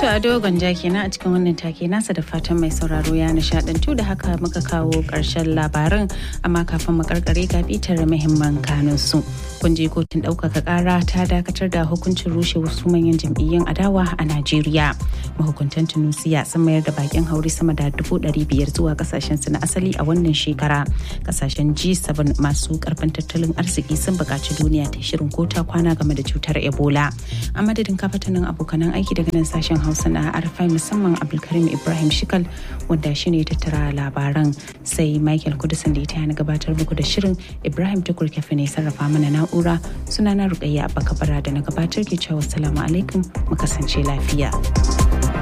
To a dogon jaki na a cikin wannan take nasa da fatan mai sauraro ya nishadantu da haka muka kawo ƙarshen labaran amma kafin mu karkare ga bitar muhimman kanun su. Kun je kotun ɗaukaka ƙara ta dakatar da hukuncin rushe wasu manyan jam'iyyun adawa a Najeriya. Mahukuntan Tunusiya sun mayar da bakin hauri sama da dubu ɗari biyar zuwa kasashen su na asali a wannan shekara. Kasashen G7 masu karfin tattalin arziki sun buƙaci duniya ta shirin kota kwana game da cutar Ebola. A madadin kafatanin abokanan aiki daga nan sashen Hausa na Arfai musamman Abdulkarim Ibrahim Shikal wanda shi ne tattara labaran sai Michael Kudusan da ita na gabatar muku da shirin Ibrahim Tukur Kefe ne sarrafa mana na'ura sunana Rukayya Abba Kabara da na gabatar ke cewa salamu alaikum mu kasance lafiya.